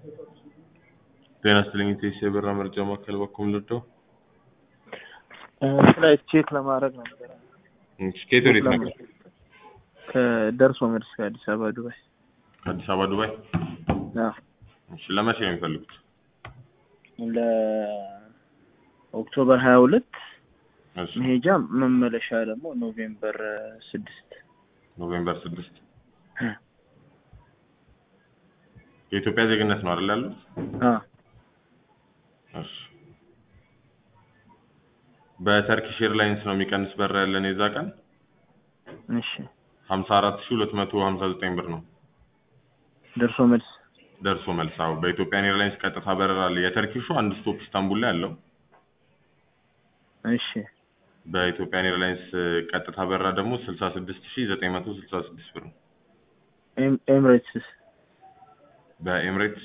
ጤና ይስጥልኝ ኢቴስ የበራ መርጃ ማዕከል በኩል ልደው ፍላይት ቼክ ለማድረግ ነበር። ከየት ወዴት ነበር? ከደርሶ መልስ ከአዲስ አበባ ዱባይ። ከአዲስ አበባ ዱባይ። አዎ፣ እሺ ለመቼ ነው የሚፈልጉት? ለኦክቶበር ሀያ ሁለት እሺ መሄጃ መመለሻ ደግሞ ኖቬምበር ስድስት ኖቬምበር ስድስት የኢትዮጵያ ዜግነት ነው አይደል ያሉት? አዎ እሺ በተርኪሽ ኤርላይንስ ነው የሚቀንስ በራ ያለን የዛ ቀን እሺ 54259 ብር ነው ደርሶ መልስ ደርሶ መልስ። አዎ በኢትዮጵያን ኤርላይንስ ቀጥታ በረራ አለ። የተርኪሹ አንድ ስቶፕ ኢስታንቡል ላይ አለው። እሺ በኢትዮጵያን ኤርላይንስ ቀጥታ በረራ ደግሞ 66966 ብር ነው። ኤም- ኤምሬትስስ በኤምሬትስ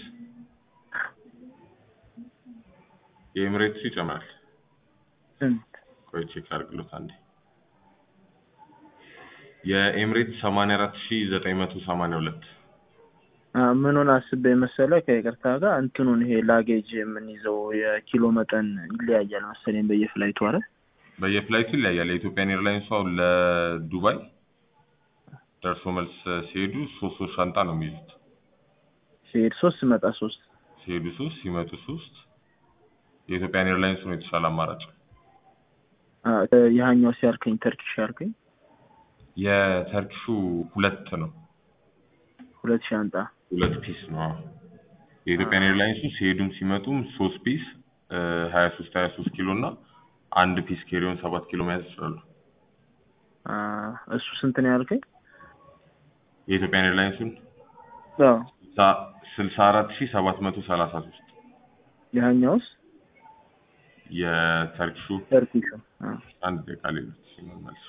የኤምሬትሱ ይጨምራል። ስንት? ቆይ ቼክ አድርግሎት አንዴ። የኤምሬትስ 84982 አ ምኑን አስቤ መሰለህ ከይቅርታ ጋር እንትኑን ይሄ ላጌጅ የምንይዘው የኪሎ መጠን ይለያያል መሰለኝ በየፍላይቱ አረ በየፍላይቱ ይለያያል። የኢትዮጵያን ኤርላይንሱ አሁን ለዱባይ ደርሶ መልስ ሲሄዱ ሶስት ሶስት ሻንጣ ነው የሚይዙት። ሲሄድ ሶስት ስመጣ ሶስት ሲሄዱ ሶስት ሲመጡ ሶስት። የኢትዮጵያን ኤርላይንሱ ነው የተሻለ አማራጭ። አ ያኛው ሲያልከኝ ተርኪሽ ያልከኝ የተርኪሹ ሁለት ነው፣ ሁለት ሻንጣ ሁለት ፒስ ነው። አዎ። የኢትዮጵያን ኤርላይንሱ ሲሄዱም ሲመጡም ሶስት ፒስ ሀያ ሶስት ሀያ ሶስት ኪሎ እና አንድ ፒስ ኬሪዮን ሰባት ኪሎ መያዝ ይችላሉ። አ እሱ ስንት ነው ያልከኝ? የኢትዮጵያን ኤርላይንሱን አዎ ስልሳ አራት ሺህ ሰባት መቶ ሰላሳ ሶስት ያኛውስ የተርኪሹ ተርኪሹ አ አንድ ደቂቃ ሌሎች ሲመመልሱ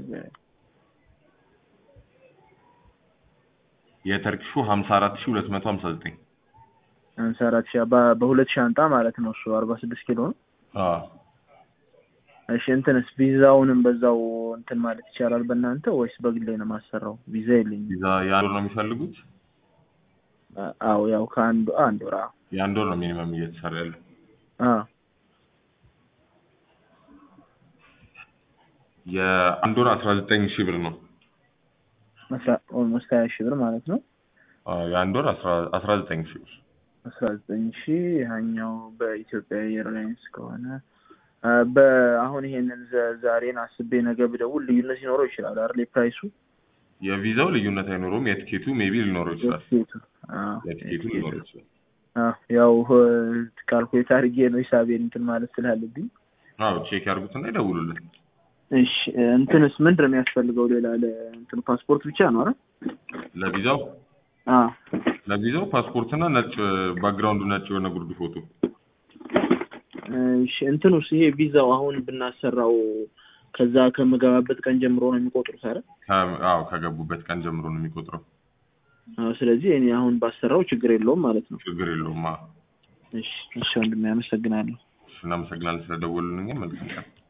የተርኪሹ ሀምሳ አራት ሺህ ሁለት መቶ ሀምሳ ዘጠኝ ሃምሳ አራት ሺህ በ- በሁለት ሻንጣ ማለት ነው እሱ አርባ ስድስት ኪሎ ነው። እሺ እንትንስ ቪዛውንም በዛው እንትን ማለት ይቻላል በእናንተ ወይስ በግሌ ነው የማሰራው? ቪዛ የለኝም። ቪዛ የአንድ ወር ነው የሚፈልጉት? አ- አዎ ያው ከአንዱ አንድ ወር አዎ የአንድ ወር ነው ሚኒመም እየተሰራ ያለው። አዎ የአንድ ወር አስራ ዘጠኝ ሺህ ብር ነው። ኦልሞስት ሀያ ሺህ ብር ማለት ነው። አዎ፣ የአንድ ወር አስራ አስራ ዘጠኝ ሺህ ብር አስራ ዘጠኝ ሺህ ያኛው በኢትዮጵያ ኤርላይንስ ከሆነ አ፣ በአሁን ይሄንን ዘ- ዛሬን አስቤ ነገ ብደውል ልዩነት ሊኖረው ይችላል አይደል? የፕራይሱ የቪዛው ልዩነት አይኖረውም። የትኬቱ ሜቢ ሊኖረው ይችላል። የትኬቱ አዎ፣ የትኬቱ ሊኖረው ይችላል። አዎ፣ ያው ካልኩሌት አድርጌ ነው ሂሳቤን እንትን ማለት ስላለብኝ። አዎ ቼክ ያርጉትና ይደውሉልን። እሺ እንትንስ ምንድን ነው የሚያስፈልገው ሌላ ለእንትኑ ፓስፖርት ብቻ ነው አይደል? ለቪዛው አዎ ለቪዛው ፓስፖርትና ነጭ ባክግራውንዱ ነጭ የሆነ ጉርድ ፎቶ እሺ እንትኑስ ይሄ ቪዛው አሁን ብናሰራው ከዛ ከምገባበት ቀን ጀምሮ ነው የሚቆጥሩት አይደል? ከ- አዎ ከገቡበት ቀን ጀምሮ ነው የሚቆጥረው። አዎ ስለዚህ እኔ አሁን ባሰራው ችግር የለውም ማለት ነው። ችግር የለውም። አዎ እሺ እሺ ወንድሜ አመሰግናለሁ። እሺ፣ እናመሰግናለን ስለደወሉልን። መልካም ቀን